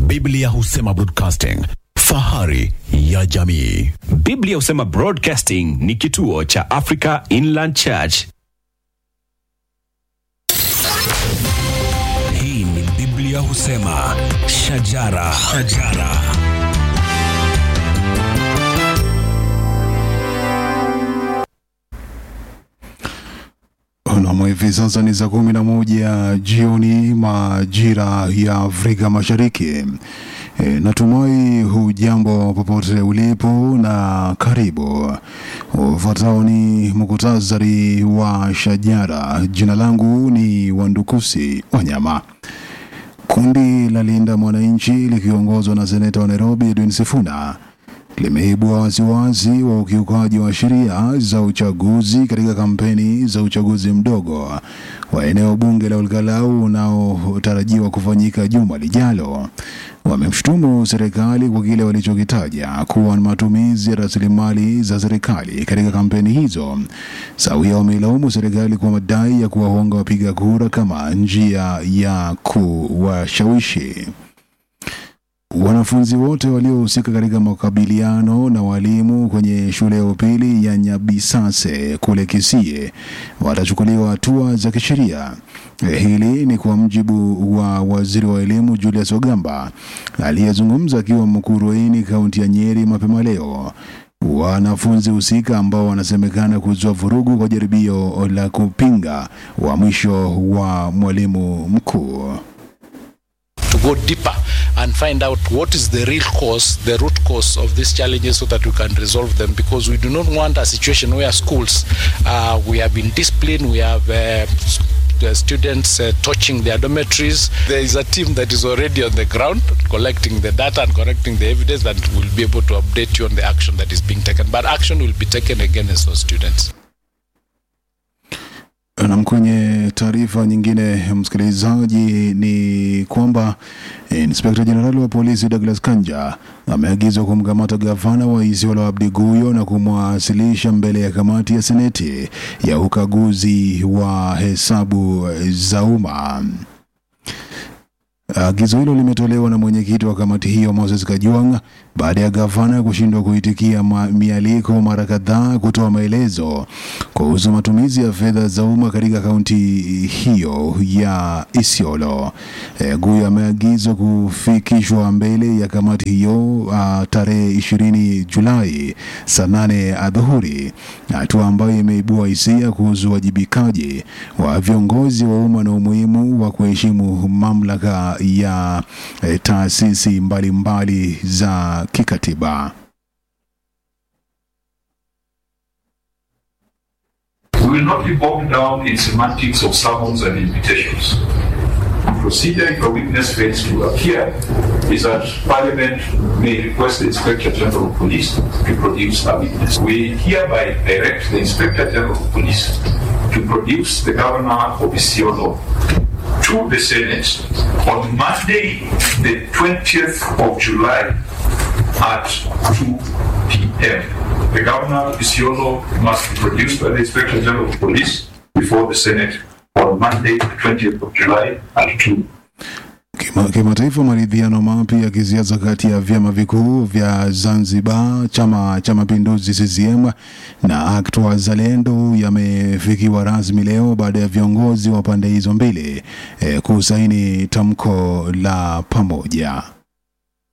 Biblia husema broadcasting, fahari ya jamii. Biblia husema Broadcasting ni kituo cha Africa Inland Church. Hii ni Biblia husema shajara, shajara. Nam, hivi sasa ni saa kumi na moja jioni majira ya Afrika Mashariki. E, natumai hujambo popote ulipo na karibu. Ufuatao ni muktasari wa shajara. Jina langu ni Wandukusi Wanyama. Kundi la Linda Mwananchi likiongozwa na seneta wa Nairobi Edwin Sifuna limeibua wasiwasi wa ukiukaji wa sheria za uchaguzi katika kampeni za uchaguzi mdogo wa eneo bunge la Olkalau unaotarajiwa kufanyika juma lijalo. Wamemshutumu serikali kwa kile walichokitaja kuwa ni matumizi ya rasilimali za serikali katika kampeni hizo. Sawia wameilaumu serikali kwa madai ya kuwahonga wapiga kura kama njia ya kuwashawishi. Wanafunzi wote waliohusika katika makabiliano na walimu kwenye shule ya upili ya Nyabisase kule Kisii watachukuliwa hatua za kisheria. Eh, Hili ni kwa mjibu wa waziri wa elimu Julius Ogamba aliyezungumza akiwa Mukurweini, kaunti ya Nyeri mapema leo. Wanafunzi husika ambao wanasemekana kuzua vurugu kwa jaribio la kupinga uhamisho wa mwalimu mkuu. to go deeper and find out what is the real cause, the root cause of these challenges so that we can resolve them because we do not want a situation where schools, uh, we have been disciplined, we have uh, s- the students uh, touching their dormitories. There is a team that is already on the ground collecting the data and collecting the evidence that will be able to update you on the action that is being taken. But action will be taken against those students. Nam, kwenye taarifa nyingine, msikilizaji, ni kwamba inspekta jenerali wa polisi Douglas Kanja ameagizwa kumkamata gavana wa Isiolo Abdi Guyo na kumwasilisha mbele ya kamati ya seneti ya ukaguzi wa hesabu za umma. Agizo hilo limetolewa na mwenyekiti wa kamati hiyo Moses Kajwang baada ya gavana kushindwa kuitikia ma- mialiko mara kadhaa kutoa maelezo kuhusu matumizi ya fedha za umma katika kaunti hiyo ya Isiolo. E, Guyo ameagizwa kufikishwa mbele ya kamati hiyo uh, tarehe ishirini Julai saa nane adhuhuri, hatua ambayo imeibua hisia kuhusu uwajibikaji wa viongozi wa umma na umuhimu wa kuheshimu mamlaka ya eh, taasisi mbalimbali za kikatiba. We will not be bogged down in semantics of summons and invitations. The procedure if a witness fails to appear is that Parliament may request the Inspector General of Police to produce a witness. We hereby direct the Inspector General of Police to produce the Governor of Isiolo to the Senate on Monday, the 20th of July at 2 p.m. The governor of Isiolo must be produced by the Inspector General of Police before the Senate on Monday, the 20th of July at 2 Kima- Kimataifa, maridhiano mapya ya kisiasa kati ya vyama vikuu vya Zanzibar, chama cha mapinduzi CCM na ACT Wazalendo yamefikiwa rasmi leo baada ya viongozi wa pande hizo mbili eh, kusaini tamko la pamoja.